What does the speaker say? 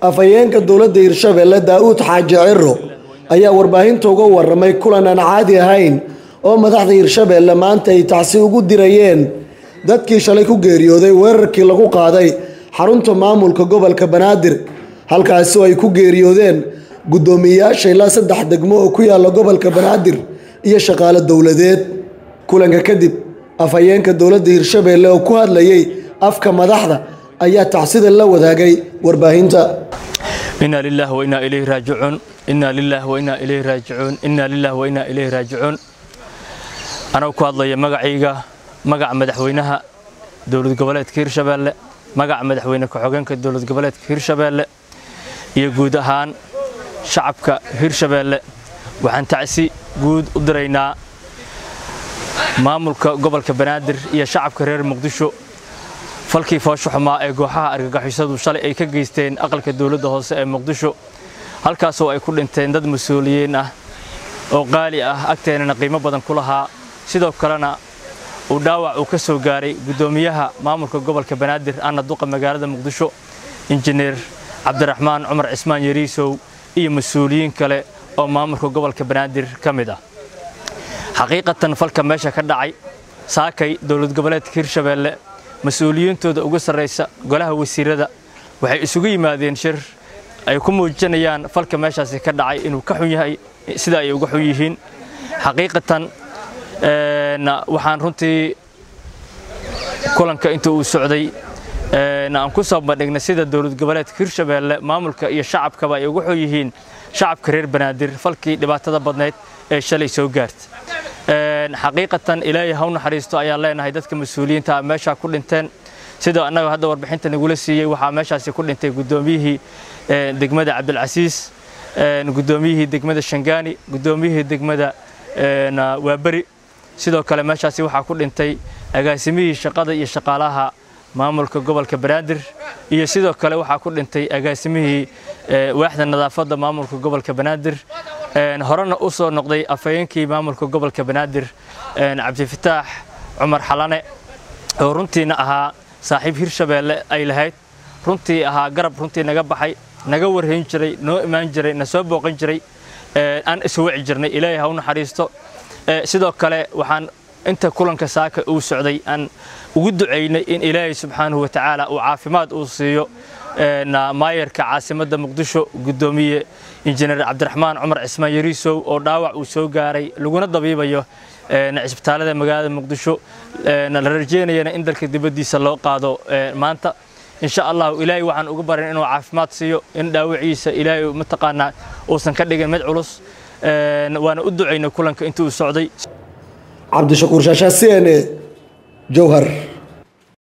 afhayeenka dowladda hirshabeelle daa'uud xaaji ciro ayaa warbaahinta uga waramay kulan aan caadi ahayn oo madaxda hirshabeelle maanta ay tacsi ugu dirayeen dadkii shalay ku geeriyooday weerarkii lagu qaaday xarunta maamulka gobolka banaadir halkaasi oo ay ku geeriyoodeen guddoomiyeyaasha ilaa saddex degmo oo ku yaalla gobolka banaadir iyo shaqaale dowladeed kulanka kadib afhayeenka dowladda hirshabeelle oo ku hadlayay afka madaxda ayaa tacsida la wadaagay warbaahinta inaa lilah wainaa ilayhi raajicuun inaa lilah wainaa ilayhi raajicuun inaa lilah wainaa ilayhi raajicuun anuu ku hadlaya magacayga magaca madaxweynaha dowlad goboleedka hirshabeelle magaca madaxweyne ku-xogeenka dowlad goboleedka hirshabeelle iyo guud ahaan shacabka hirshabeelle waxaan tacsi guud u diraynaa maamulka gobolka banaadir iyo shacabka reer muqdisho falkii foosho xumaa ee gooxaha argagixisadu shalay ay ka geysteen aqalka dowladda hoose ee muqdisho halkaasoo ay ku dhinteen dad mas-uuliyiin ah oo qaali ah agteenana qiimo badan ku lahaa sidoo kalena uu dhaawac uu ka soo gaaray guddoomiyaha maamulka gobolka banaadir anna duqa magaalada muqdisho injineer cabdiraxmaan cumar cismaan yariisow iyo mas-uuliyiin kale oo maamulka gobolka banaadir ka mid ah xaqiiqatan falka meesha ka dhacay saakay dowlad goboleedka hirshabeelle mas-uuliyiintooda ugu sarraysa golaha wasiirada waxay isugu yimaadeen shir ay ku muujinayaan falka meeshaasi ka dhacay inuu ka xun yahay sida ay uga xun yihiin xaqiiqatan waxaan runtii kulanka inta uu socday aan ku soo bandhignay sida dowlad goboleedka hirshabeelle maamulka iyo shacabkaba ay uga xun yihiin shacabka reer banaadir falkii dhibaatada badnayd ee shalay soo gaarta xaqiiqatan ilaahay ha u naxariisto ayaan leenahay dadka mas-uuliyiinta meeshaa ku dhinteen sida annaga hadda warbixinta nagula siiyey waxaa meeshaasi ku dhintay guddoomiyihii degmada cabdilcasiis guddoomiyihii degmada shangaani guddoomiyihii degmada waaberi sidoo kale meeshaasi waxaa ku dhintay agaasimihii shaqada iyo shaqaalaha maamulka gobolka banaadir iyo sidoo kale waxaa ku dhintay agaasimihii waaxda nadaafadda maamulka gobolka banaadir horena u soo noqday afhayeenkii maamulka gobolka banaadir cabdifataax cumar xalane oo runtiina ahaa saaxiib hirshabeelle ay lahayd runtii ahaa garab runtii naga baxay naga warhayn jiray noo imaan jiray na soo booqan jiray aan iswaci jirnay ilaahay ha u naxariisto sidoo kale waxaan inta kulanka saaka uu socday aan ugu ducaynay in ilaahay subxaanahu wa tacaala uu caafimaad uu siiyo maayarka caasimadda muqdisho guddoomiye injineer cabdiraxmaan cumar cismaan yariisow oo dhaawac uu soo gaaray laguna dabiibayo cisbitaalada magaalada muqdisho la rajeynayana in dalka dibaddiisa loo qaado maanta insha allahu ilaahay waxaan uga barin inuu caafimaad siiyo in dhaawaciisa ilaahay mataqaanaa uusan ka dhigin mid culus waana u ducaynay kulanka intii uu socday cabdishakuur shaashaa c n e jowhar